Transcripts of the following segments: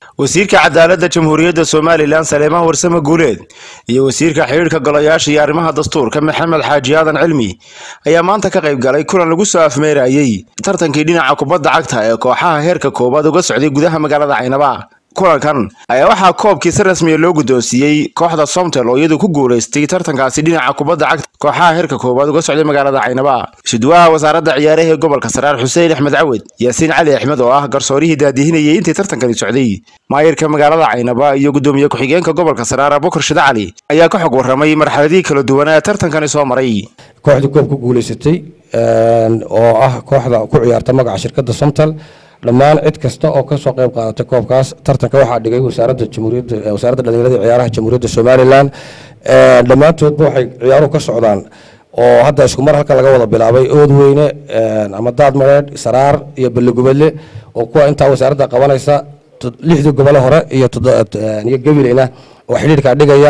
wasiirka cadaaladda jamhuuriyadda somalilan saleemaan warsame guuleed iyo wasiirka xidhiidhka golayaasha iyo arrimaha dastuurka maxamed xaaji aadan cilmi ayaa maanta ka qayb galay kulan lagu soo afmeerayey tartankii dhinaca kubadda cagta ee kooxaha heerka koowaad uga socday gudaha magaalada caynaba kulankan ayaa waxaa koobkii si rasmiya loo guddoonsiiyey kooxda somtel oo iyadu ku guulaystay tartankaasi dhinaca kubadda cagta kooxaha heerka koowaad uga socday magaalada caynaba shidwaha wasaaradda ciyaaraha ee gobolka saraar xuseen axmed cawed yaasiin cali axmed oo ah garsoorihii daadihinayay intii tartankani socday maayirka magaalada caynaba iyo guddoomiye ku-xigeenka gobolka saraar abukar shide cali ayaa ka xog warramay marxaladihii kala duwan ee tartankani soo maray kooxdii koob ku guulaysatay oo ah kooxda ku ciyaarta magaca shirkadda somtal dhammaan cid kasta oo kasoo qayb qaadatay koobkaas tartanka waxaa dhigay wasaaradda jamhuuriyadda wasaaradda dhalinyarada ciyaaraha jamhuuriyadda somalilan dhammaantoodba waxay ciyaaruhu ka socdaan oo hadda isku mar halkan laga wada bilaabay oodweyne ama daad mareedh saraar iyo balligubadle oo kuwa intaa wasaaradda qabanaysa lixdii gobole hore iyo iyo gabileyna oo xidhiidhkaa dhigaya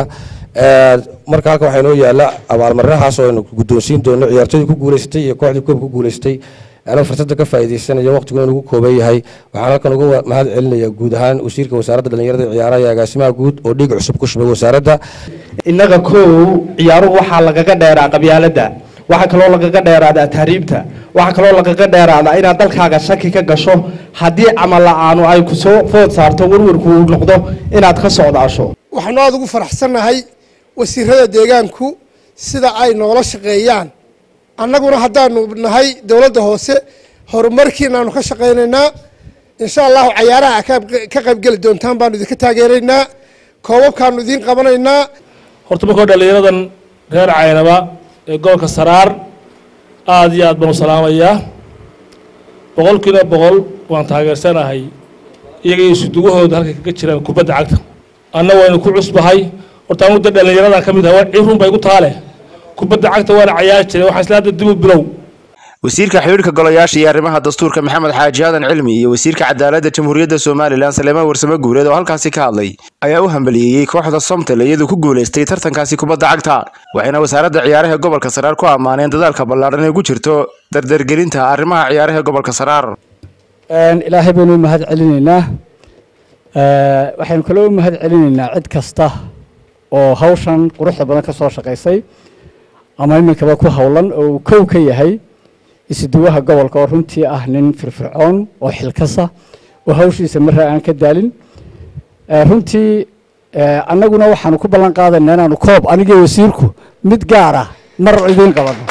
marka halkan waxaa inoo yaala abaalmarinahaas oo aynu guddoonsiin doono ciyaartooydii ku guulaysatay iyo kooxdii koob ku guulaysatay anuu fursadda ka faa'iidaysanayo waqtiguna nagu kooban yahay waxaan halkan uga mahad celinaya guud ahaan wasiirka wasaaradda dhalinyarada ciyaaraha iyo agaasimaha guud oo dhiig cusub ku shubay wasaaradda innaga kow ciyaaruhu waxaa lagaga dheeraa qabyaaladda waxaa kaloo lagaga dheeraadaa tahriibta waxaa kaloo lagaga dheeraadaa inaad dalkaaga shaki ka gasho haddii camal la-aanu ay ku soo food saarto warwarku uu noqdo inaad ka socdaasho waxaanu aada ugu faraxsannahay wasiirada deegaanku sida ay noola shaqeeyaan annaguna haddaanu nahay dowladda hoose horumarkiinaanu ka shaqaynaynaa insha allahu cayaaraha ka qaybgeli doontaan baanu idinka taageeraynaa koobabkaanu idiin qabanaynaa horta markoo dhallinyaradan reer caynaba ee gobolka saraar aada iyo aad baan u salaamayaa boqolkiiba boqol waan taageersanahay iyaga isudugahooda halkay kaga jiraan kubadda cagta anna waynu ku cusbahay horta anu da dhallinyaradan ka mid ahay cirun bay gu taale kubadda cagta waana cayaari jiray waxaa isla hadda dib u bilow wasiirka xidhiidhka golayaasha iyo arrimaha dastuurka maxamed xaaji aadan cilmi iyo wasiirka cadaaladda jamhuuriyadda somalilan saleemaan warsame guuleed oo halkaasi ka hadlay ayaa u hambaliyeeyey kooxda somtel iyadu ku guulaystay tartankaasi kubadda cagta waxayna wasaaradda ciyaaraha gobolka saraar ku ammaaneen dadaalka ballaadhan ee ku jirto dardargelinta arrimaha ciyaaraha gobolka saraar ilaahay baynu u mahad celinaynaa waxaynu kaloo u mahad celinaynaa cid kasta oo hawshan quruxda badan ka soo shaqaysay ama iminkaba ku howlan oo uu kow ka yahay isuduwaha gobolka oo runtii ah nin firfircoon oo xilkasa oo hawshiisa marra aan ka daalin runtii annaguna waxaanu ku ballan qaadaynaa inaanu koob anigii wasiirku mid gaar ah mar idiin qabano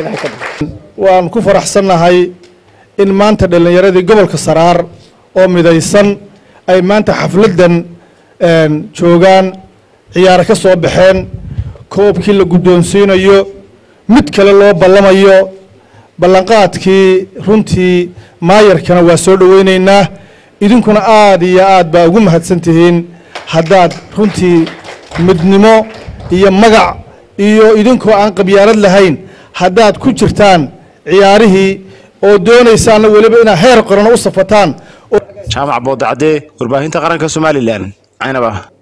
waan ku faraxsannahay in maanta dhallinyaradii gobolka saraar oo midaysan ay maanta xafladdan joogaan ciyaaro ka soo baxeen koobkii la guddoonsiinayo mid kale loo ballamayo ballanqaadkii runtii maayarkana waa soo dhoweynaynaa idinkuna aada iyo aad baa ugu mahadsan tihiin haddaad runtii midnimo iyo magac iyo idinkoo aan qabyaalad lahayn haddaad ku jirtaan ciyaarihii oo doonaysaana weliba inaad heer qorano u safataan jaamac boodacadee warbaahinta qaranka somalilan caynaba